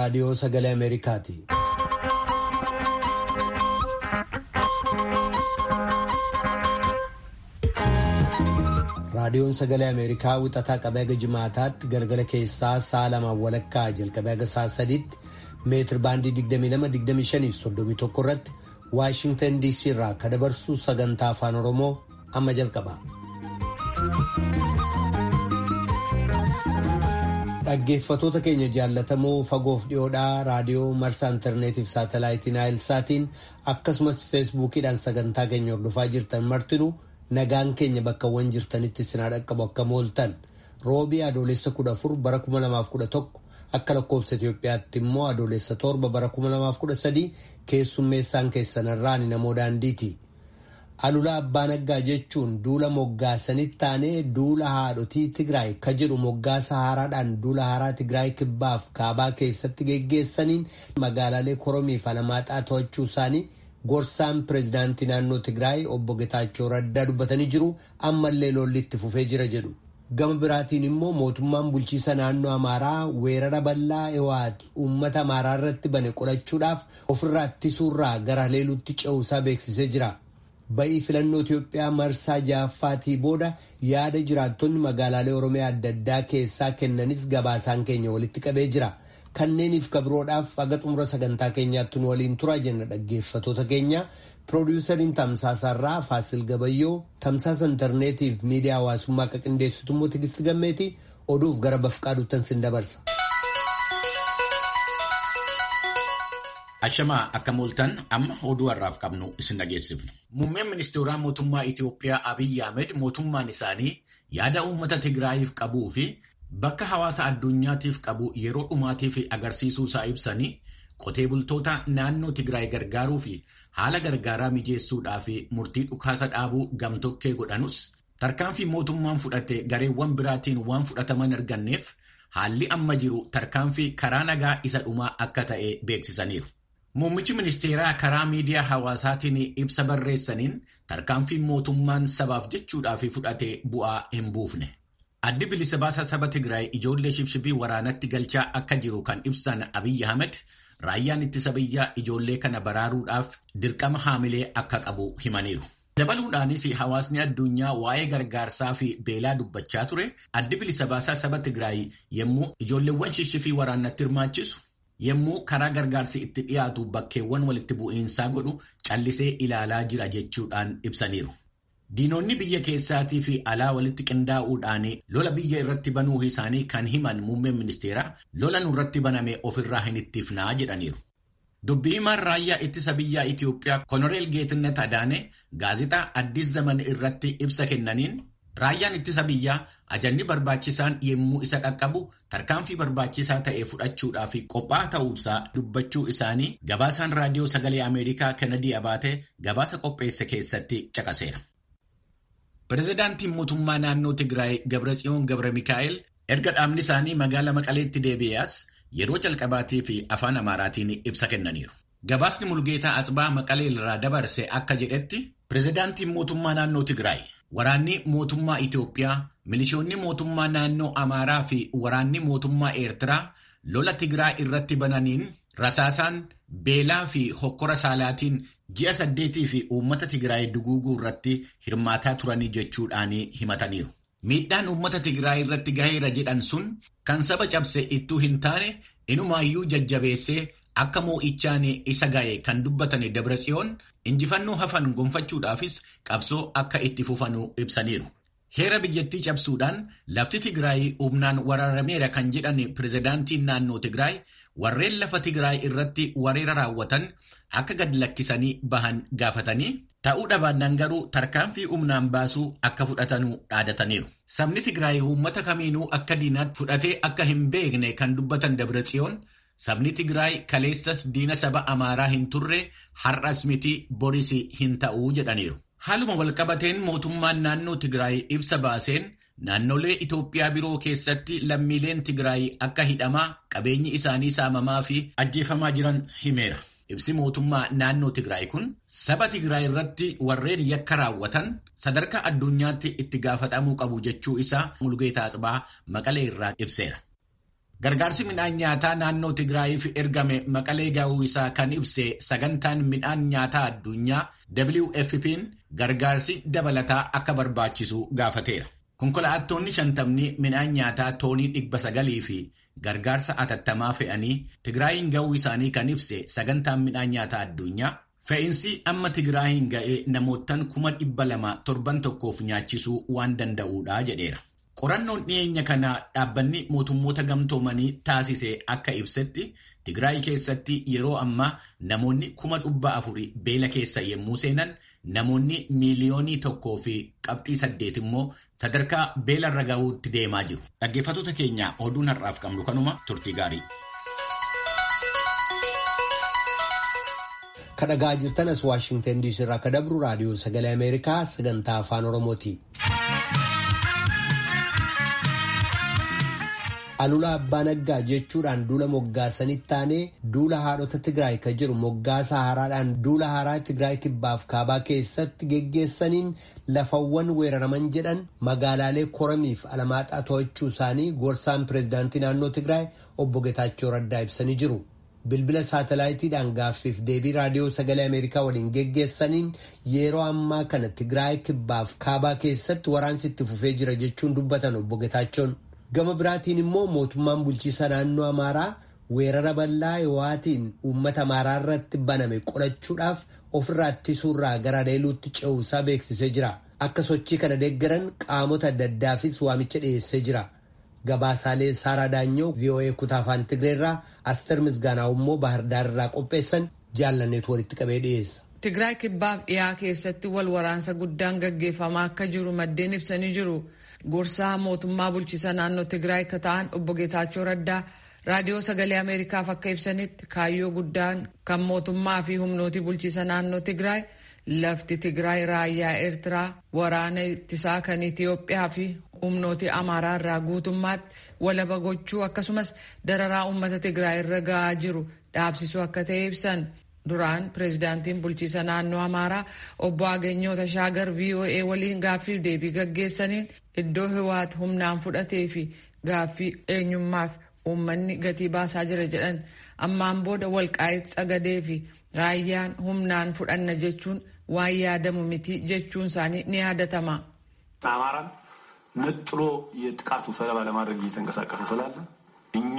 raadiyoo sagalee Ameerikaati. Raadiyoon sagalee Ameerikaa wixataa qabee haga jimaataatti galgala keessaa sa'a lamaan walakkaa jalqabee haga sa'a sadiitti meetir baandii 22-25-31 irratti Waashintan DC irraa kan dabarsu sagantaa afaan Oromoo amma jalqaba. Dhaggeeffatoota keenya jaallatamoo fagoof dhiyoodhaa raadiyoo marsaa intarneetiif saatalaayitiin naayilsaatiin akkasumas feesbuukiidhaan sagantaa keenya hordofaa jirtan martinuu nagaan keenya bakkawwan jirtanitti sinaa dhaqqabu akka mooltan roobii adoolessa 14 bara 2011 akka lakkoofsa Itoophiyaatti immoo adoolessa torba bara 2013 keessummeessaan keessanarraan namoo daandiiti. Alulaa Abbaa Naggaa jechuun duula moggaasanitti taanee duula haadhotii Tigraay ka jedhu moggaasa haaraadhaan duula haaraa Tigraay kibbaaf kaabaa keessatti geggeessaniin magaalaalee Koromiif Alamaaxaa to'achuu isaanii gorsaan pireezidaantii naannoo Tigraay obbo Getaachoo Raddaa dubbatanii jiru ammallee lolli itti fufee jira jedhu. Gama biraatiin immoo mootummaan bulchiisa naannoo Amaaraa weerara bal'aa Ewaat uummata Amaaraa irratti bane qolachuudhaaf ofirraa ittisuurraa gara leeluutti ce'uusaa beeksisee jira. Ba'ii filannoo Itoophiyaa marsaa ja'affaatii booda yaada jiraattonni magaalaalee Oromiyaa adda addaa keessaa kennanis gabaasaan keenya walitti qabee jira. Kanneeniif kabiroodhaaf haga xumura sagantaa keenyaatti nu waliin tura jenna dhaggeeffatoota keenya. Piroodyusariin Tamsaasarraa Faasil Gabayyoo tamsaasa intarneetiif miidiyaa hawaasummaa akka qindeessitu immoo Tigisti Gammeeti oduuf gara bafqaaduuttan sin dabarsa. Ashamaa akka mooltan amma oduu har'aaf qabnu isin dhageessifna. Muummeen ministeeraa mootummaa Itoophiyaa Abiyyi Ahmed mootummaan isaanii yaada uummata Tigraayiif qabuu fi bakka hawaasa addunyaatiif qabu yeroo dhumaatiif agarsiisuu isaa ibsanii qotee bultoota naannoo Tigraay gargaaruu fi haala gargaaraa mijeessuudhaaf murtii dhukaasa dhaabuu gamtokkee godhanus tarkaanfii mootummaan fudhate gareewwan biraatiin waan fudhataman arganneef haalli amma jiru tarkaanfii karaa nagaa isa dhumaa akka ta'e beeksisaniiru. Muummichi ministeeraa karaa miidiyaa hawaasaatiin ibsa barreessaniin tarkaanfiin mootummaan sabaaf jechuudhaaf fudhate bu'aa hin buufne. Addi bilisa baasa saba Tigraay ijoollee shibshibii waraanatti galchaa akka jiru kan ibsan Abiyyi Ahmed raayyaan ittisa biyyaa ijoollee kana baraaruudhaaf dirqama haamilee akka qabu himaniiru. Dabaluudhaanis hawaasni addunyaa waa'ee gargaarsaa fi beelaa dubbachaa ture addi bilisa baasaa saba Tigraay yommuu ijoolleewwan shibshibii waraanatti hirmaachisu. yommuu karaa gargaarsi itti dhiyaatu bakkeewwan walitti bu'iinsaa godhu callisee ilaalaa jira jechuudhaan ibsaniiru. Diinonni biyya keessaatii fi alaa walitti qindaa'uudhaan lola biyya irratti banuu isaanii kan himan muummeen ministeeraa lola nurratti baname ofirraa hin ittifnaa jedhaniiru. Dubbii himaan raayyaa ittisa biyyaa Itiyoophiyaa Konoreel Geetnet Adaane gaazexaa Addis Zaman irratti ibsa kennaniin Raayyaan ittisa biyyaa ajanni barbaachisaan yommuu isa qaqqabu tarkaanfii barbaachisaa ta'e fudhachuudhaaf qophaa ta'uusaa dubbachuu isaanii gabaasaan raadiyoo sagalee Ameerikaa Kennedy Abaatee gabaasa qopheesse keessatti caqaseera. Pireezidaantiin mootummaa naannoo Tigraay Gabratsiyoon Gabra Mikaa'el erga dhaabni isaanii magaalaa Maqaleetti deebi'ees yeroo jalqabaatii fi afaan Amaaraatiin ibsa kennaniiru. Gabaasni Mulgeetaa Atsbaa Maqalee irraa dabarse akka jedhetti pireezidaantiin mootummaa naannoo Tigraay. Waraanni mootummaa Itoophiyaa, milishoonni mootummaa naannoo Amaaraa fi waraanni mootummaa Eertiraa lola Tigraay irratti bananiin rasaasaan beelaa fi hokkora saalaatiin ji'a saddeetii fi uummata Tigraay duguuguu irratti hirmaataa turanii jechuudhaan himataniiru. Miidhaan uummata Tigraay irratti gaheera jedhan sun kan saba cabse ittuu hin taane inumaayyuu jajjabeessee akka moo'ichaan isa ga'e kan dubbatan Dabratsiyoon injifannoo hafan gonfachuudhaafis qabsoo akka itti fufanuu ibsaniiru. Heera biyyattii cabsuudhaan lafti Tigraay humnaan waraarameera kan jedhan pireezidaantiin naannoo Tigraay warreen lafa Tigraay irratti wareera raawwatan akka gad lakkisanii bahan gaafatanii ta'uu dhabaannaan garuu tarkaanfii humnaan baasuu akka fudhatanuu dhaadataniiru. Sabni Tigraay uummata kamiinuu akka diinaatti fudhatee akka hin beekne kan dubbatan Dabratsiyoon Sabni Tigraay kaleessas diina saba Amaaraa hin turre har'as miti boris hin ta'uu jedhaniiru. Haaluma walqabateen mootummaan naannoo Tigraay ibsa baaseen naannolee Itoophiyaa biroo keessatti lammiileen Tigraay akka hidhamaa qabeenyi isaanii saamamaa fi ajjeefamaa jiran himeera. Ibsi mootummaa naannoo Tigraay kun saba Tigraay irratti warreen yakka raawwatan sadarkaa addunyaatti itti gaafatamuu qabu jechuu isaa Mulgeetaa Atsibaa Maqalee irraa ibseera. Gargaarsi midhaan nyaataa naannoo Tigraayiif ergame maqalee ga'uu isaa kan ibse sagantaan midhaan nyaataa addunyaa WFP'n gargaarsi dabalataa akka barbaachisu gaafateera. Konkolaattonni shantamni midhaan nyaataa toonii dhibba sagalii fi gargaarsa atattamaa fe'anii Tigraayin ga'uu isaanii kan ibse sagantaan midhaan nyaataa addunyaa fe'iinsi amma Tigraayin ga'ee namootaan kuma dhibba lama torban tokkoof nyaachisuu waan danda'uudha jedheera. Qorannoon dhiyeenya kana dhaabbanni mootummoota gamtoomanii taasise akka ibsetti Tigraay keessatti yeroo ammaa namoonni kuma dhibba afuri beela keessa yommuu seenan namoonni miiliyoonii tokkoo fi qabxii saddeet immoo sadarkaa beelarra gahuutti deemaa jiru. Dhaggeeffattoota keenya oduun har'aaf qabnu kanuma turtii gaarii. Kadhagaa jirtan as Waashingtan DC irraa akka dabru raadiyoo sagalee Ameerikaa sagantaa afaan Oromooti. Alula Abbaa Naggaa jechuudhaan duula moggaasanitti taanee duula haadhota Tigraay kan jiru moggaasa haaraadhaan duula haaraa Tigraay kibbaaf kaabaa keessatti geggeessaniin lafawwan weeraraman jedhan magaalaalee koramiif alamaaxaa to'achuu isaanii gorsaan pireezidaantii naannoo Tigraay obbo Getaachoo Raddaa ibsanii jiru. Bilbila saatalaayitiidhaan gaaffiif deebii raadiyoo sagalee Ameerikaa waliin geggeessaniin yeroo ammaa kana Tigraay kibbaaf kaabaa keessatti waraansi itti fufee jira jechuun dubbatan obbo Getaachoon. Gama biraatiin immoo mootummaan bulchiisa naannoo Amaaraa weerara bal'aa Yoo'aatiin uummata Amaaraa irratti baname qolachuudhaaf ofirraa ittisuurraa gara adeeluutti ce'uusaa beeksisee jira. Akka sochii kana deeggaran qaamota adda addaafis waamicha dhiyeessee jira. Gabaasaalee Saaraa Daanyoo VOA kutaa afaan Tigreerraa Aster Misgaanaa immoo Baahirdaar irraa qopheessan jaalanneetu walitti qabee dhiyeessa. Tigraay kibbaaf dhiyaa keessatti wal waraansa guddaan gaggeeffamaa akka jiru maddeen ibsanii jiru. Gorsaa mootummaa bulchiisa naannoo Tigraay akka ta'an obbo Geetaachoo Raddaa raadiyoo sagalee Ameerikaaf akka ibsanitti kaayyoo guddaan kan mootummaa fi humnooti bulchiisa naannoo Tigraay lafti Tigraay raayyaa Eertiraa waraana ittisaa kan Itiyoophiyaa fi humnooti Amaaraa irraa guutummaatti walaba gochuu akkasumas dararaa uummata Tigraay irra gahaa jiru dhaabsisuu akka ta'e ibsan. Duraan pireezidaantiin bulchiisa naannoo Amaaraa obbo Agenyoo Tashaagar VOA waliin gaaffiif deebii gaggeessaniin iddoo Hiwaat humnaan fudhatee fi gaaffii eenyummaaf uummanni gatii baasaa jira jedhan ammaan booda walqaa'itti sagadee fi raayyaan humnaan fudhanna jechuun waan yaadamu miti jechuun isaanii ni yaadatama. አማራን ነጥሎ የጥቃቱ ሰለባ ለማድረግ እየተንቀሳቀሰ ስላለ እኛ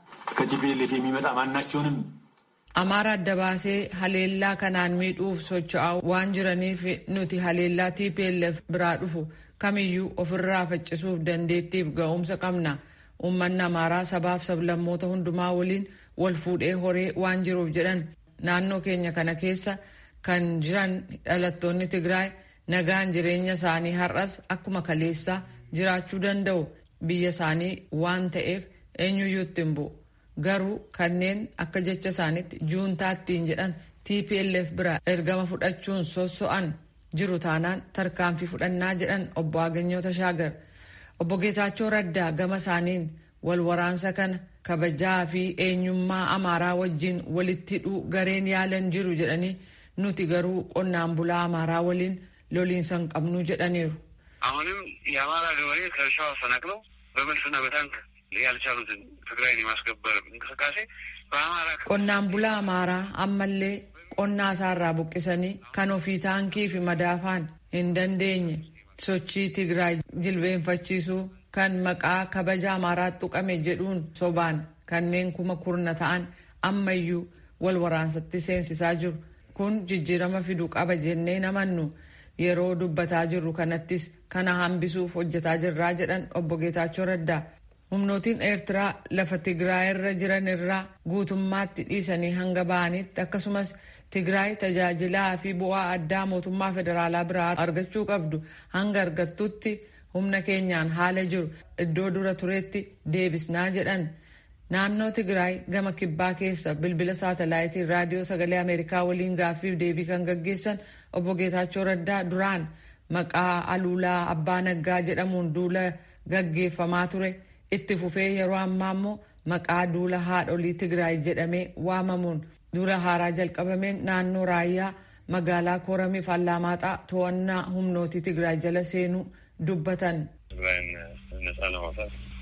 ከቲፒኤልኤፍ የሚመጣ ማናቸውንም Amaara adda baasee haleellaa kanaan miidhuuf socho'aa waan jiraniif nuti haleellaa TPLF biraa dhufu kamiyyuu ofirraa faccisuuf dandeettiif ga'umsa qabna. Uummanni Amaaraa sabaaf sablammoota hundumaa waliin wal fuudhee horee waan jiruuf jedhan naannoo keenya kana keessa kan jiran dhalattoonni Tigraay nagaan jireenya isaanii har'as akkuma kaleessaa jiraachuu danda'u biyya isaanii waan ta'eef eenyuyyuu itti hin bu'u. Garuu kanneen akka jecha isaaniitti juuntaattiin jedhan TPLF bira ergama fudhachuun sosso'an jiru taanaan tarkaanfii fudhannaa jedhan obbo Agenyoo Tashaagar. Obbo Geetaachoo Raddaa gama isaaniin wal waraansa kana kabajaa fi eenyummaa Amaaraa wajjin walitti hidhuu gareen yaalan jiru jedhanii nuti garuu qonnaan bulaa Amaaraa waliin loliinsa hin qabnu jedhaniiru. አሁንም የአማራ ገበሬ ከእርሻው አፈናቅለው በመልስና በታንክ ያልቻሉትን ትግራይን የማስገበር እንቅስቃሴ በአማራ Qonnaan bulaa Amaaraa ammallee qonnaa isaarraa buqqisanii kan ofii taankii fi madaafaan hin dandeenye sochii Tigraay jilbeenfachiisuu kan maqaa kabaja Amaaraa tuqame jedhuun sobaan kanneen kuma kurna ta'an ammayyuu wal waraansatti seensisaa jiru. Kun jijjiirama fiduu qaba jennee namannu yeroo dubbataa jirru kanattis kana hambisuuf hojjetaa jirraa jedhan obbo Geetaachoo Raddaa. Humnootiin Eertiraa lafa Tigraay irra jiran irraa guutummaatti dhiisanii hanga ba'anitti akkasumas Tigraay tajaajilaa fi bu'aa addaa mootummaa federaalaa biraa argachuu qabdu hanga argattutti humna keenyaan haala jiru iddoo dura turetti deebisnaa jedhan. Naannoo Tigraay gama kibbaa keessa bilbila saatalaayitii raadiyoo sagalee Ameerikaa waliin gaaffiif deebii kan gaggeessan obbo Geetaachoo Raddaa duraan maqaa aluulaa abbaa naggaa jedhamuun duula gaggeeffamaa ture. itti fufee yeroo ammaa immoo maqaa duula haadholii Tigraay jedhamee waamamuun duula haaraa jalqabameen naannoo raayyaa magaalaa Koramiif Allamaaxaa to'annaa humnootii Tigraay jala seenuu dubbatan. ትግራይን ነጻ ለማውጣት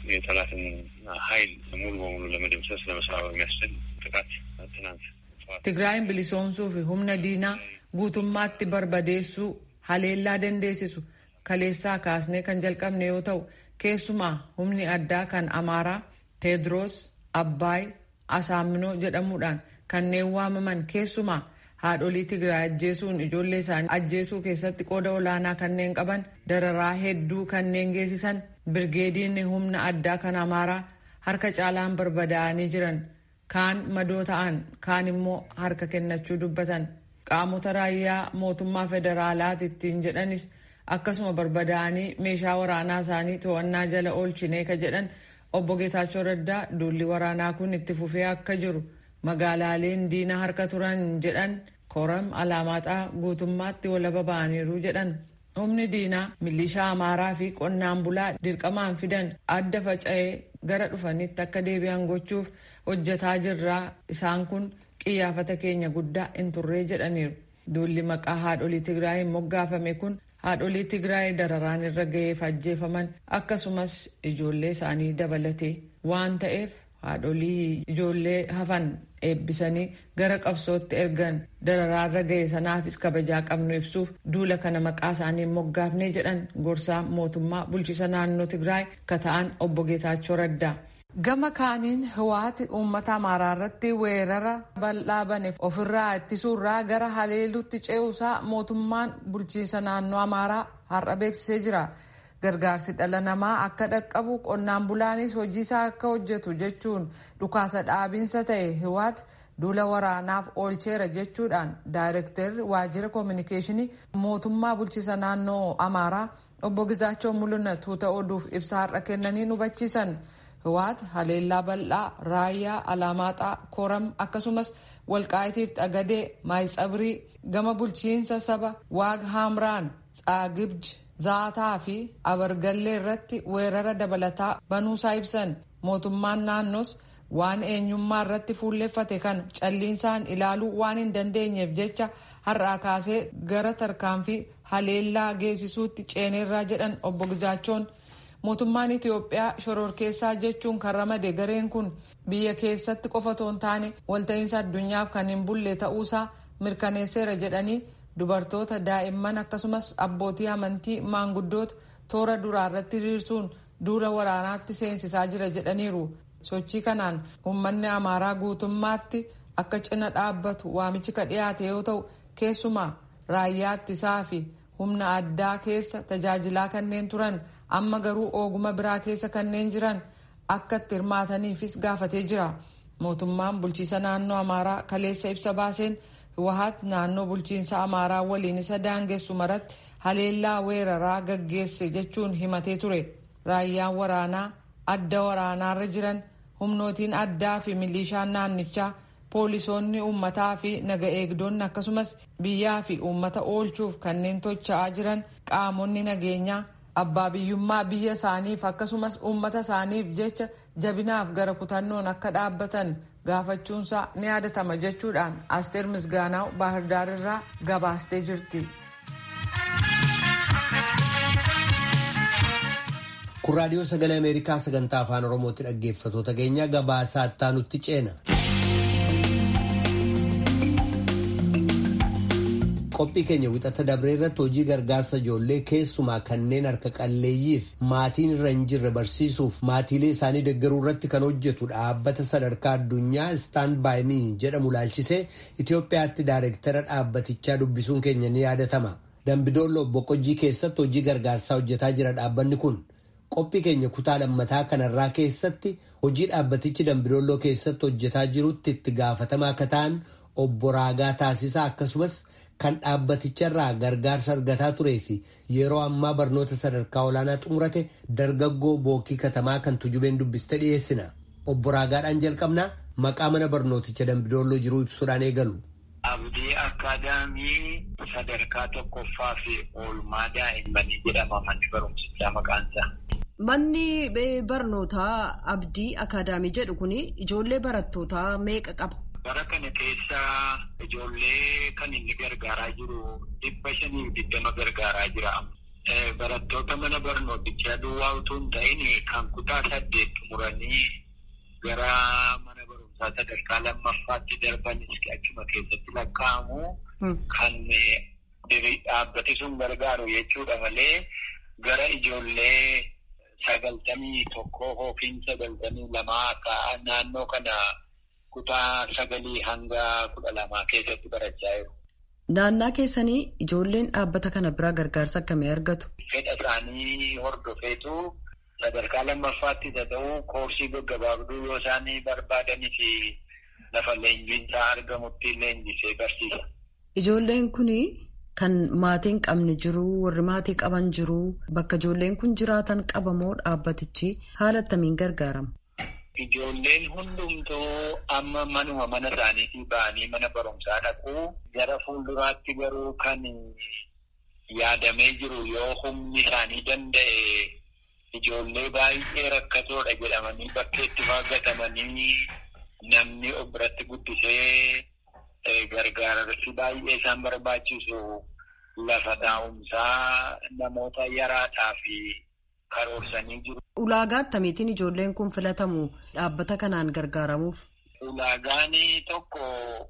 የጠላትን ኃይል ሙሉ በሙሉ ለመደምሰስ ለመስራት በሚያስችል ጥቃት ትናንት Tigraayin bilisoomsuu fi humna diinaa guutummaatti barbadeessuu haleellaa dandeessisu kaleessaa kaasnee kan jalqabne yoo ta'u keessumaa humni addaa kan amaaraa teedroos abbaay asaaminoo jedhamuudhaan kanneen waamaman keessumaa haadholii tigraay ajjeesuun ijoollee isaanii ajjeesuu keessatti qooda olaanaa kanneen qaban dararaa hedduu kanneen geessisan birgeediin humna addaa kan amaaraa harka caalaan barbadaa'anii jiran kaan madoo ta'an kaan immoo harka kennachuu dubbatan qaamota raayyaa mootummaa federaalaati ittiin jedhanis akkasuma barbadaa'anii meeshaa waraanaa isaanii to'annaa jala oolchinee ka jedhan obbo Geetaachoo Raddaa duulli waraanaa kun itti fufee akka jiru magaalaaleen diina harka turan jedhan koram alaamaaxaa guutummaatti walaba ba'aniiru jedhan humni diinaa milishaa amaaraa fi qonnaan bulaa dirqamaan fidan adda faca'ee gara dhufanitti akka deebi'an gochuuf hojjetaa jirraa isaan kun qiyyaafata keenya guddaa hin turree jedhaniiru duulli maqaa haadholii tigraayin moggaafame kun haadholii tigraay dararaan irra ga'eef ajjeefaman akkasumas ijoollee isaanii dabalatee waan ta'eef haadholii ijoollee hafan eebbisanii gara qabsootti ergan dararaarra ga'e sanaafis kabajaa qabnu ibsuuf duula kana maqaa isaanii moggaafnee jedhan gorsaa mootummaa bulchiisa naannoo tigraay ka ta'an obbo Geetaachoo Raddaa. Gama kaaniin Hiwaati uummata Amaaraa irratti weerara bal'aa baneef ofirraa ittisuurraa gara haleeluutti ce'uusaa mootummaan bulchiinsa naannoo Amaaraa har'a beeksisee jira. Gargaarsi dhala namaa akka dhaqqabu qonnaan bulaanis hojiisaa akka hojjetu jechuun dhukaasa dhaabiinsa ta'e Hiwaati duula waraanaaf oolcheera jechuudhaan daayirektarri waajjira koominikeeshinii mootummaa bulchiinsa naannoo Amaaraa obbo Gizaachoo Mul'ina tuuta oduuf ibsa har'a kennanii hubachiisan. Hiwaat haleellaa bal'aa raayyaa alaamaaxaa koram akkasumas walqaayitiif xagadee maayitsabrii gama bulchiinsa saba waag haamraan tsaagibj zaataa fi abargallee irratti weerara dabalataa banuusaa ibsan mootummaan naannoos waan eenyummaa irratti fuulleffate kan calliinsaan ilaaluu waan hin dandeenyeef jecha har'aa kaasee gara tarkaanfii haleellaa geessisuutti ceeneerraa jedhan obbo Gizaachoon. mootummaan Itiyoophiyaa shororkeessaa jechuun kan ramade gareen kun biyya keessatti qofa otoo hin taane walta'iinsa addunyaaf kan hin bulle ta'uusaa mirkaneesseera jedhanii dubartoota daa'imman akkasumas abbootii amantii maanguddoota toora duraa irratti hiriirsuun duula waraanaatti seensisaa jira jedhaniiru sochii kanaan uummanni amaaraa guutummaatti akka cina dhaabbatu waamichi ka dhiyaate yoo ta'u keessumaa raayyaa ittisaa fi humna addaa keessa tajaajilaa kanneen turan amma garuu ooguma biraa keessa kanneen jiran akka itti hirmaataniifis gaafatee jira mootummaan bulchiisa naannoo amaaraa kaleessa ibsa baaseen hiwahaat naannoo bulchiinsa amaaraa waliin isa daangessu maratti haleellaa weeraraa gaggeesse jechuun himatee ture raayyaan waraanaa adda waraanaarra jiran humnootiin addaa fi milishaan naannichaa poolisoonni uummataa fi naga eegdonni akkasumas biyyaa fi uummata oolchuuf kanneen tocha'aa jiran qaamonni nageenyaa abbaa biyyummaa biyya isaaniif akkasumas uummata isaaniif jecha jabinaaf gara kutannoon akka dhaabbatan gaafachuunsaa ni yaadatama jechuudhaan asteer misgaanaaw baahirdaar irraa gabaastee jirti. kun raadiyoo sagalee ameerikaa sagantaa afaan oromootti dhaggeeffatoota keenya gabaasaa ittaanutti ceena. qophii keenya wixata dabree irratti hojii gargaarsa ijoollee keessumaa kanneen harka qalleeyyiif maatiin irra hin jirre barsiisuuf maatiilee isaanii deeggaruu irratti kan hojjetu dhaabbata sadarkaa addunyaa istaan baayimii jedhamu laalchisee Itoophiyaatti daayireektara dhaabbatichaa dubbisuun keenya ni yaadatama. Dambidoollo boqojjii keessatti hojii gargaarsaa hojjetaa jira dhaabbanni kun. Qophii keenya kutaa lammataa kanarraa keessatti hojii dhaabbatichi Dambidooloo keessatti hojjetaa jirutti itti gaafatamaa akka ta'an obbo Raagaa Taasisaa akkasumas kan dhaabbaticharraa gargaarsa argataa turee fi yeroo ammaa barnoota sadarkaa olaanaa xumurate dargaggoo bookii katamaa kan tujubeen dubbiste dhiyeessina. Obbo Raagaadhaan jalqabnaa maqaa mana barnooticha Dambidooloo jiruu ibsuudhaan eegalu. Abdii Akaadaamii sadarkaa tokkoffaa fi oolmaa daa'immanii jedhama manni barumsichaa maqaan isaa. Manni barnootaa Abdii Akaadaamii jedhu kun ijoollee barattootaa meeqa qaba? Bara kana keessa ijoollee kan inni gargaaraa jiru dhibba shaniif digdama gargaaraa jira. barattoota mana barnootichaa duwwaa utuu hin ta'in kan kutaa saddeet xumuranii gara mana barumsaa sadarkaa lammaffaatti darbanis achuma keessatti lakkaa'amu kan dhaabbati sun gargaaru jechuudha malee gara ijoollee sagaltamii tokko yookiin sagaltamii lamaa akka naannoo kana kutaa sagalii hanga kudha lamaa keessatti barachaa jiru. Naannaa keessanii ijoolleen dhaabbata kana biraa gargaarsa akkamii argatu? Fedha isaanii hordofeetu sadarkaa lammaffaatti ta'uu koorsii gaggabaabduu yoo isaan barbaadanii fi lafa leenjiinsaa argamutti leenjisee barsiisa. Ijoolleen kuni kan maatii hin qabne jiru warri maatii qaban jiru bakka ijoolleen kun jiraatan qabamoo dhaabbatichi haala attamiin gargaarama? Ijoolleen hundumtuu amma manuma mana isaaniitii ba'anii mana barumsaa dhaqu. Gara fuulduraatti garuu kan yaadamee jiru yoo humni isaanii danda'e ijoollee baay'ee rakkatoodha jedhamanii bakkeetti baaggatamanii namni of biratti guddisee gargaarsi baay'ee isaan barbaachisu lafa taa'umsaa namoota yaraadhaa fi karoorsanii jiru. Ulaagaa akkamiitiin ijoolleen kun filatamu dhaabbata kanaan gargaaramuuf? Ulaagaan tokko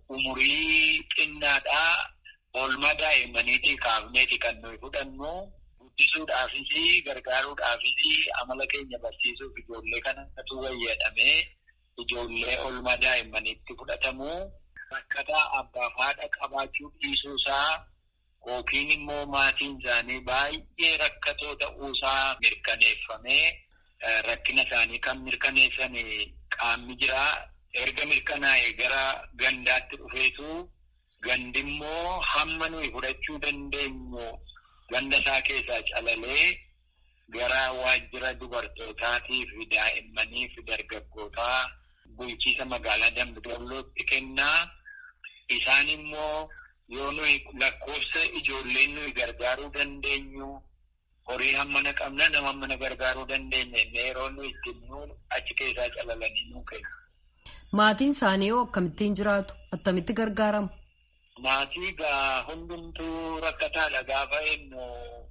umurii xinnaadhaa oolmaa daa'immaniitii kaafneeti kan nuyi fudhannu guddisuudhaafis gargaaruudhaafis amala keenya barsiisuuf ijoollee kanatu wayyadhamee ijoollee oolmaa daa'immaniitti fudhatamu. Rakkataa abbaa fi haadha qabaachuu dhiisuusaa yookiin immoo maatiin isaanii baay'ee rakkatoo ta'uusaa mirkaneeffamee rakkina isaanii kan mirkaneessan qaamni jiraa. Erga mirkanaa'e gara gandaatti dhufeetu gandi immoo hamma nuyi fudhachuu dandeenyu ganda isaa keessaa calalee gara waajjira dubartootaatii fi daa'immanii fi dargaggootaa bulchiisa magaalaa Dambidollootti kennaa. Isaan immoo yoo nuyi lakkoofsa ijoolleen nuyi gargaaruu dandeenyu horii hammana qabna nama hammana gargaaruu dandeenya yeroo nuyi ittiin achi keessaa calalanii nuu kennu. Maatiin isaanii hoo akkamittiin jiraatu? Attamitti gargaaramu? Maatii gaa hundumtuu rakkataadha gaafa jennu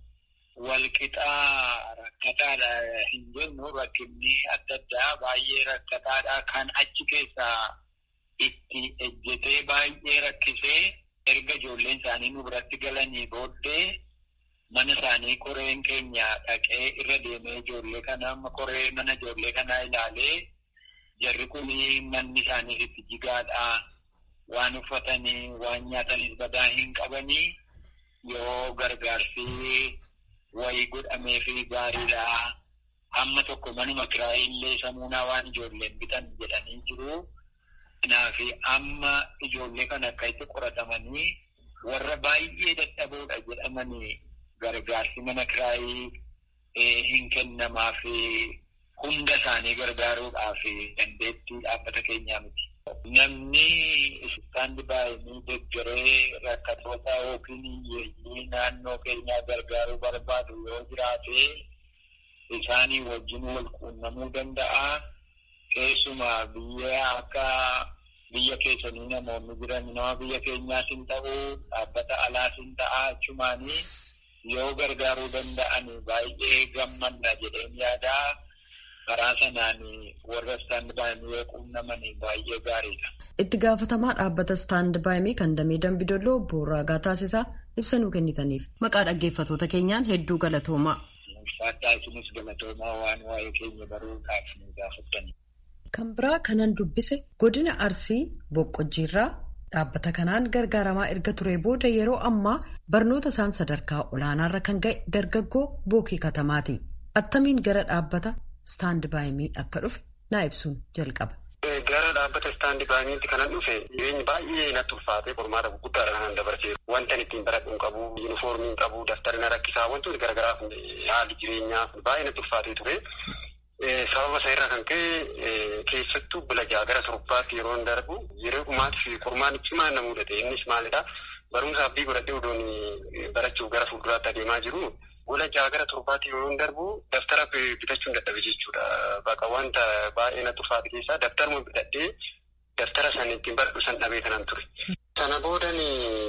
walqixaa rakkataadha hin jennu rakkinni adda addaa baay'ee rakkataadha kan achi keessaa itti ejjetee baay'ee rakkisee erga ijoolleen isaanii nu biratti galanii booddee mana isaanii koreen keenya dhaqee irra deemee ijoollee kana amma koree mana ijoollee kanaa ilaalee jarri kun manni isaanii itti jigaadha waan uffatanii waan nyaatanis badaa hin qabanii yoo gargaarsi wayii godhamee fi gaariidha hamma tokko manuma kiraayii illee samuunaa waan ijoolleen bitan jedhanii jiru. Kanaaf amma ijoollee kana akka itti qoratamanii warra baay'ee dadhaboodha jedhamanii gargaarsi mana kiraayii hin kennamaaf hunda isaanii gargaaruudhaaf dandeettii dhaabbata keenyaa miti. Namni istaandi baay'inii deggeree rakkatoota yookiin hiyyeeyyii naannoo keenyaa gargaaruu barbaadu yoo jiraate isaanii wajjin wal quunnamuu danda'a. Keessumaa biyya akka biyya keessanii namoonni jiran nama biyya keenyaas hin ta'u dhaabbata alaas hin ta'a achumaanii yoo gargaaruu danda'an baay'ee gammanna jedheen yaadaa karaa sanaan warra istaand baay'ee yoo quunnaman baay'ee gaariidha. Itti gaafatamaa dhaabbata istaand baay'ee kan damee dambidolloo obbo Raagaa taasisaa ibsa nuu kennitaniif maqaa dhaggeeffatoota keenyaan hedduu galatoomaa. Ulfaadhaa isinis galatoomaa waan waa'ee keenya baruudhaaf nu gaafattani. Kan biraa kanan dubbise godina Arsii Boqqojjiirraa dhaabbata kanaan gargaaramaa erga ture booda yeroo ammaa barnoota isaan sadarkaa olaanaarra kan ga'e dargaggoo bookii katamaati. Attamiin gara dhaabbata istaand baay'ee akka dhufe naa ibsuun jalqaba. Gara dhaabbata istaandi baay'eetti kanan dhufe jireenyi baay'ee natti ulfaatee qormaata gurguddaadha kanan dabarsee wanta ittiin baradhu hin qabu yuunifoormii hin qabu daftara na rakkisaa wantoonni garaagaraaf haalli jireenyaa baay'ee natti ulfaatee ture. Sababa isaa irraa kan ka'e keessattuu bilajaa gara torbaatti yeroo darbu yeroo dhumaatti fi qormaan cimaa na mudate innis maalidhaa barumsa abdii godhadhee odoon barachuuf gara fuulduraatti adeemaa jiru bilajaa gara torbaatti yeroo darbu daftara bitachuun dadhabe jechuudha. Bakka wanta baay'ee na ulfaate keessaa daftaruma bitadhee daftara san ittiin baradhu san dhabee kanan ture. Sana boodan gara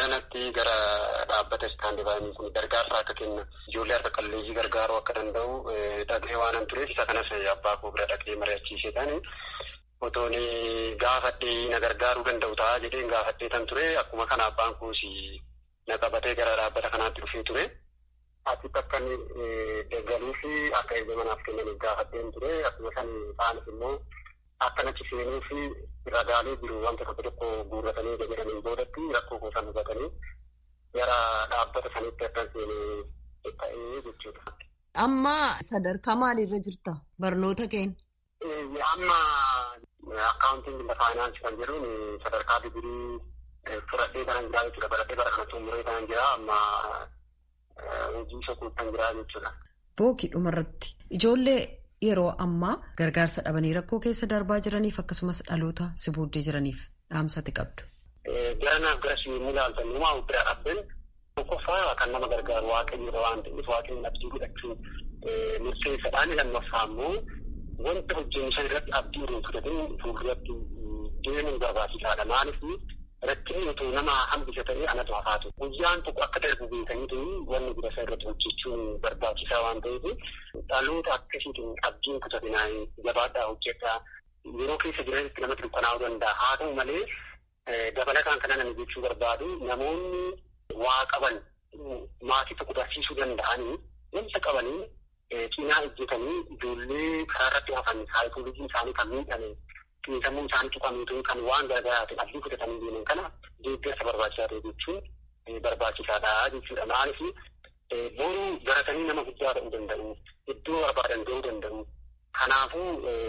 Baranatti gara dhaabbata istaandibaanii kun gargaarsa akka kenna ijoollee harka qalleeyyii gargaaruu akka danda'u dhaga'ee waanan tureef isa kanas abbaa koo bira dhaqee mari'achiiseedhaan otoon gaafadhee na gargaaruu danda'u ta'a jedheen gaafadhee tan ture akkuma kana abbaan koos na qabatee gara dhaabbata kanaatti dhufee ture. Asitti akka inni deeggaruu fi akka eebba manaaf kennaniif gaafadheen ture akkuma san ta'anis immoo akka nachi seenuu fi ragaalee jiru wanta tokko tokko guurratanii jedhanii boodatti rakkoo kuusan hubatanii gara dhaabbata sanitti akka seenee ta'ee jechuudha. Amma sadarkaa maaliirra jirta barnoota keenya? Amma akkaawuntiin faayinaansi kan jedhuun sadarkaa digirii fudhadhee kanan jiraa jechuudha. Baradhee bara kana xumuree kanan jiraa amma hojii sokuutti kan jiraa jechuudha. Bookii dhumarratti ijoollee yeroo ammaa gargaarsa dhabanii rakkoo keessa darbaa jiraniif akkasumas dhaloota si booddee jiraniif dhaamsati qabdu. Garanaaf gara si yommuu ilaaltan uumaa bira dhaabben tokkoffaa kan nama gargaaru waaqayyoodha waan ta'eef waaqayyoon abdii godhachuun murteessaadhaan lammaffaa immoo wanta hojjennu san irratti abdii irraa fudhatin fuulduratti deemuun barbaachisaadha. Maaliif rakkinni utuu nama hambisa ta'ee anatu hafaatu. Guyyaan tokko akka darbu beekaniitu wanni bira isaa irratti hojjechuun barbaachisaa waan ta'eef dhaloota akkasiitiin abdiin kutatinaa jabaadhaa hojjedhaa yeroo keessa jiranitti namatti dukkanaa'uu danda'a. Haa ta'u malee dabalataan kana namni jechuu barbaadu namoonni waa qaban maatii tokko barsiisuu danda'anii wanta qabanii cinaa hojjetanii ijoollee karaa irratti hafan saayikoolojiin isaanii kan miidhame xiinsammuun isaanii tuqameetu kan waan gargaaraatiin abdii kutatanii deeman kana deeggarsa barbaachisaa ta'e jechuun barbaachisaadha jechuudha. Maaliif boruu baratanii nama guddaa ta'uu danda'u, iddoo barbaadan ga'uu danda'u. Kanaafuu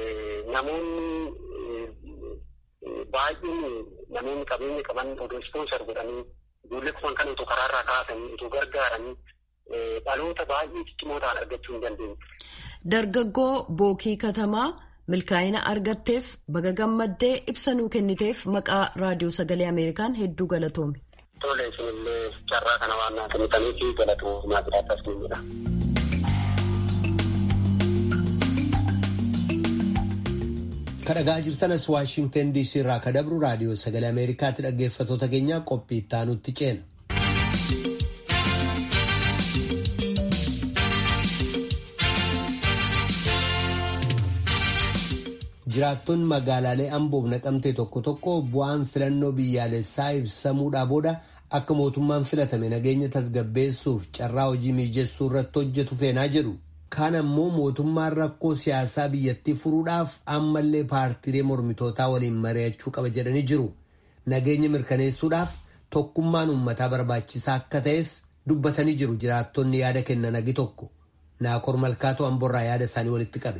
namoonni baay'een namoonni qabeenya qaban odoo ispoonsar godhanii ijoollee kuman kan otoo karaarraa kaasanii otoo gargaaranii dhaloota baay'ee ciccimoo ta'an argachuu hin dandeenye. Dargaggoo bookii katamaa milkaa'ina argatteef baga gammaddee ibsa nuu kenniteef maqaa raadiyoo sagalee ameerikaan hedduu galatoome. Tole isinillee carraa kana waan naa kennitaniif galatoomaa jiraattas ni jedha. kadhagaa jirtanas waashingtan diisii irraa ka dabru raadiyoo sagalee ameerikaatti dhaggeeffatoota keenyaa qophii ittaanutti ceena. jiraattonni magaalaalee amboof naqamtee tokko tokko bu'aan filannoo biyyaalessaa ibsamuudhaa booda akka mootummaan filatame nageenya tasgabbeessuuf carraa hojii mijeessuu irratti hojjetu feenaa jedhu. Kaan ammoo mootummaan rakkoo siyaasaa biyyattii furuudhaaf ammallee paartiilee mormitootaa waliin mari'achuu qaba jedhanii jiru. Nageenya mirkaneessuudhaaf tokkummaan uummataa barbaachisaa akka ta'es dubbatanii jiru jiraattonni yaada kennan agi tokko. Naakor Malkaatoo Amborraa yaada isaanii walitti qabe.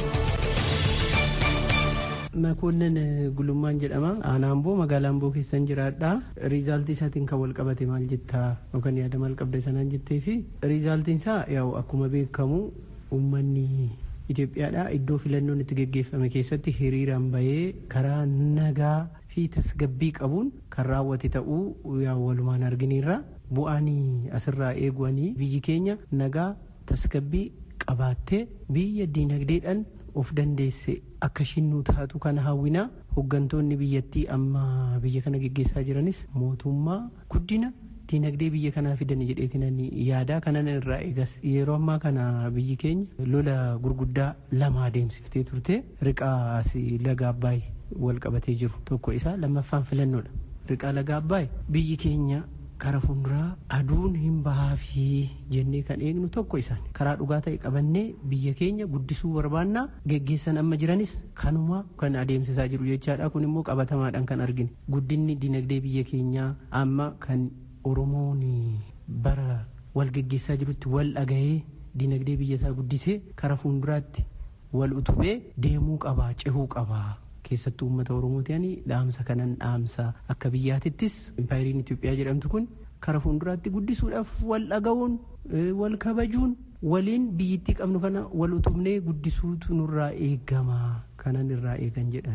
Makoonnan gulummaan jedhama. Aanaa Amboo magaalaa Amboo keessan jiraadha. Riizaaltii isaatiin kan wal qabate maal jettaa yookaan yaada maal qabda sanaan jettee fi riizaaltiin isaa yaa'u akkuma beekamu uummanni Itoophiyaadha. Iddoo filannoon itti geggeeffame keessatti hiriiraan bahee karaa nagaa fi tasgabbii qabuun kan raawwate ta'uu yaa'u walumaan arginiirra. Bu'aan asirraa eeguwanii biyyi keenya nagaa tasgabbii qabaattee biyya diinagdeedhaan of dandeesse akka ishiin nu taatu kana hawwinaa hooggantoonni biyyattii amma biyya kana geggeessaa jiranis mootummaa guddina diinagdee biyya kanaa fidan jedheetinan yaadaa kanan irraa eegas yeroo ammaa kana biyyi keenya lola gurguddaa lama adeemsiftee turte riqaa laga abbaay wal qabatee jiru tokko isaa lammaffaan filannoodha riqaa laga abbaay biyyi keenya kara fuulduraa aduun hin bahaafi jennee kan eegnu tokko isaan karaa dhugaa ta'e qabannee biyya keenya guddisuu barbaannaa geggeessan amma jiranis kanuma kan adeemsisaa jiru jechaadha kun immoo qabatamaadhaan kan argine guddinni dinagdee biyya keenyaa amma kan oromoon bara wal geggeessaa jirutti wal dhagahee dinagdee biyya isaa guddisee kara fuulduraatti wal utubee deemuu qabaa cehuu qabaa keessattuu uummata oromoo ta'anii dhaamsa kanan dhaamsa akka biyyaatittis impaayiriin Itoophiyaa jedhamtu kun kara fuulduraatti guddisuudhaaf wal dhaga'uun wal kabajuun waliin biyyittii qabnu kana wal utubnee guddisuutu nurraa eegama kanan irraa eegan jedhan.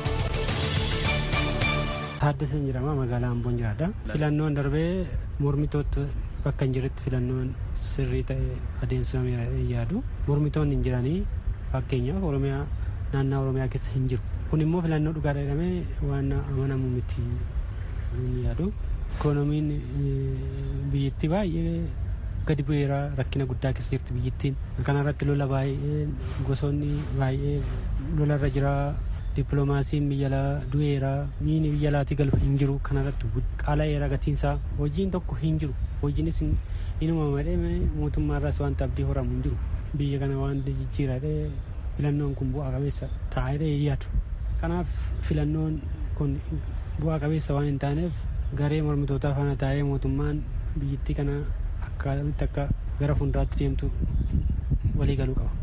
Taaddasan jedhama magaalaa Amboon jiraadha. Filannoon darbee mormitoota bakka hin jirretti filannoon sirrii ta'e adeemsifameera yaadu. Mormitoonni hin jiranii fakkeenyaaf Oromiyaa naannoo Oromiyaa keessa hin jiru. kun immoo filannoo dhugaadha jedhamee waan amanamu miti yaadu ikoonomiin biyyattii baay'ee gadi bu'eera rakkina guddaa keessa jirti biyyattiin kanarratti lola baay'ee gosoonni baay'ee lolarra jira dippiloomaasiin biyya alaa du'eera miini biyya alaatii galu hin jiru kanarratti qaala'eera gatiinsaa hojiin tokko hin jiru hojiinis inuma malee mootummaarraas wanta abdii horamu hin jiru biyya kana wanta jijjiiradhee filannoon kun bu'aa qabeessa taa'ee yaadu kanaaf filannoon kun bu'aa qabeessa waan hin taaneef garee mormitootaa faana taa'ee mootummaan biyyattii kana akkaatamitti akka gara fuulduraatti deemtu walii galuu qaba.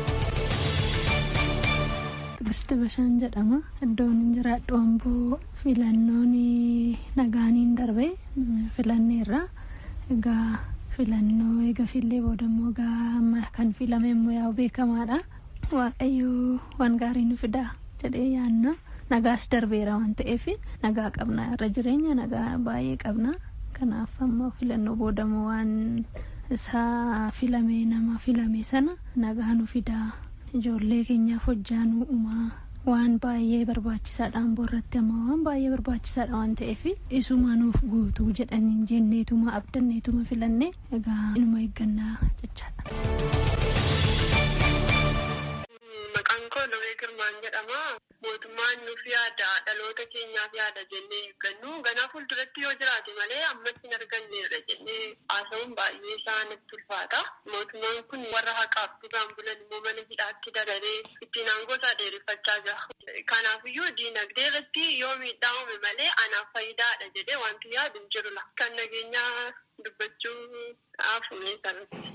Turisti Bashaan jedhama. Iddoon hin jiraadhu amboo filannoon nagaaniin darbe filanneerra. Egaa filannoo eega fillee booda immoo egaa kan filame immoo yaa'u beekamaadha. Waaqayyo waan gaarii nu fidaa jedhee yaanna. Nagaas darbeera waan ta'eef nagaa qabna irra jireenya nagaa baay'ee qabna. Kanaaf ammoo filannoo booda immoo waan isaa filame nama filame sana nagaa nu fidaa. ijoollee keenyaaf hojjaa nu uumaa waan baay'ee barbaachisaadha amboo irratti amma waan baay'ee barbaachisaadha waan ta'eef isuma nuuf guutuu jedhanii jenneetuma abdanneetuma filanne egaa inuma eeggannaa jechaadha. Maqaan koo Lawee Girmaan jedhama. Mootummaan nuuf yaada dhaloota keenyaaf yaada jennee eeggannu ganaa fuulduratti yoo jiraate malee ammas hin arganneerra jennee haasa'uun baay'ee isaa natti ulfaata. Mootummaan kun warra haqaaf dhugaan bulan immoo mana hidhaatti dabalee ittiin aangoo isaa dheereffachaa jira. Kanaafiyyuu diinagdee irratti yoo miidhaa uume malee anaaf faayidaadha jedhee wanti yaadu hin jirula. Kan nageenyaa dubbachuu haafumee sarratti.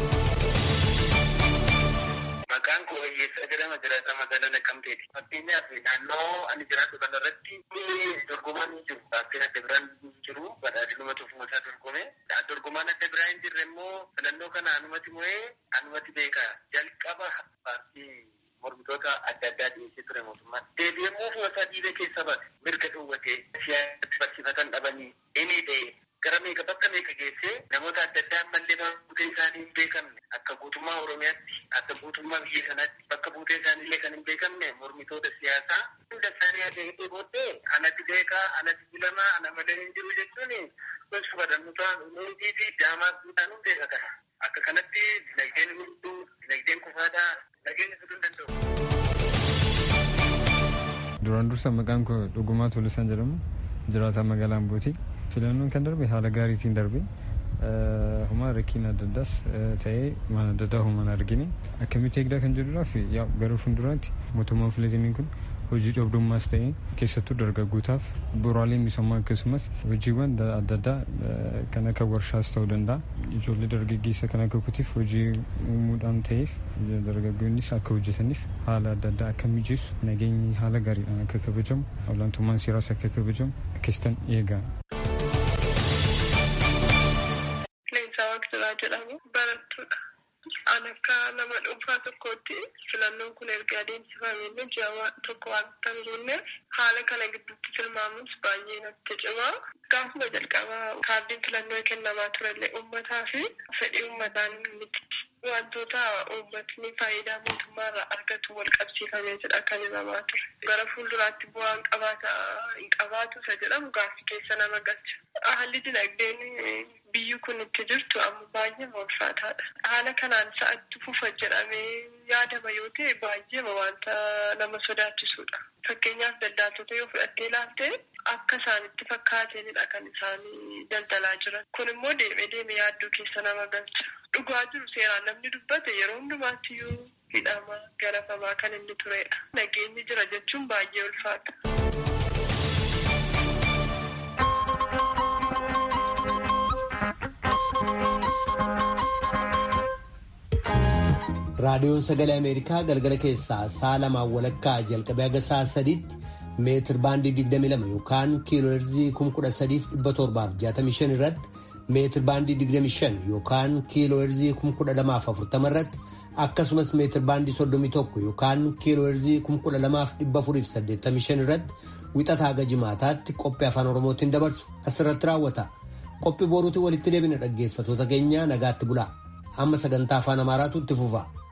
Maqaan koo Hiyyeessaa jedhama jiraata magaalaa Naqqamteeti. Fakkeenyaaf naannoo ani jiraatu kanarratti dorgomaan hin jiru. Baakteen adda biraan hin jiru. Badhaadhinuma tufumasaa dorgome. Dorgomaan adda biraa hin jirre immoo filannoo kana anumati mo'ee anumati beeka. Jalqaba paartii mormitoota adda addaa dhiyeessee ture mootummaan. Deebi'ee mootummaa dhiibee keessa bate mirga dhowwatee siyaasatti barsiifatan dhabanii inni ta'e gara meeqa bakka meeqa geessee namoota adda addaa ammallee buutee isaanii hin beekamne akka guutummaa Oromiyaatti akka guutummaa biyya kanaatti bakka buutee isaaniillee kan hin beekamne mormitoota siyaasaa hunda isaanii adeemtee booddee anatti beekaa anatti filamaa ana malee hin jiru jechuun gosa badannutaa nuutii fi daamaa guutaan hin beeka kana. Akka kanatti dinagdeen hunduu dinagdeen kufaadhaa nageenya fiduu hin danda'u. Duraan dursa maqaan koo Dhugumaa Tulisaan jedhamu jiraataa magaalaa Ambooti. Filannoon kan darbe haala gaariitiin darbe. Huma rakkiin adda addaas ta'ee waan adda addaa humaan argine akkamitti eegdaa kan jedhuudhaaf gara fuulduraatti mootummaan filatamiin kun hojii dhabdummaas ta'ee keessattuu dargaggootaaf bu'uuraalee misoomaa akkasumas hojiiwwan adda addaa kan akka warshaas ta'uu danda'a. Ijoollee dargaggeessa kan akka kutiif hojii uumuudhaan ta'eef dargaggoonnis akka hojjetaniif haala adda addaa akka mijeessu nageenyi haala gaariidhaan akka kabajamu olaantummaan seeraas akka kabajamu akkasitan eegaa. Leensaa Waaqjiraa jedhamu barattuudha. An akka nama dhuunfaa tokkootti filannoon kun erga adeemsifamee ji'a tokko waan hin jirreef haala kana gidduutti tilmaamuus baay'ee natti cima. Gaafuma jalqabaa kaardiin filannoo kennamaa turellee uummataa fi fedhii uummataan miti. Wantoota uummatni faayidaa mootummaarraa argatu wal qabsiifamee jedha kan himamaa ture. Gara fuulduraatti bu'aan qabaata hin qabaatu isa jedhamu gaaffii keessa nama galcha. Haalli dinagdeen biyyi kun itti jirtu amma baay'ee ulfaataadha. Haala kanaan sa'atti fufa jedhamee yaadama yoo ta'e baay'ee wanta nama sodaachisudha. Fakkeenyaaf daldaaltota yoo fudhattee ilaalte akka isaanitti fakkaatanidha kan isaanii daldalaa jiran. Kun immoo deemee deemee yaaddoo keessa nama galcha. Dhugaa jiru seeraan namni dubbate yeroo hundumaatti iyyuu hidhama garafamaa kan inni turedha. Nageenyi jira jechuun baay'ee ulfaata. raadiyoon sagalee ameerikaa galgala keessaa sa'a lamaan walakkaa jalqabee haga sa'a sadiitti meetir baandii 22 yookaan kiilooherzii 13765 irratti meetir baandii 25 yookaan kiilooherzii 12040 irratti akkasumas meetir baandii 31 yookaan kiilooherzii 12485 irratti wixataa haga jimaataatti qophii afaan oromootiin dabarsu asirratti raawwata qophii boruutiin walitti deebina dhaggeeffatoota keenya nagaatti bulaa amma sagantaa afaan amaaraatu itti fufa.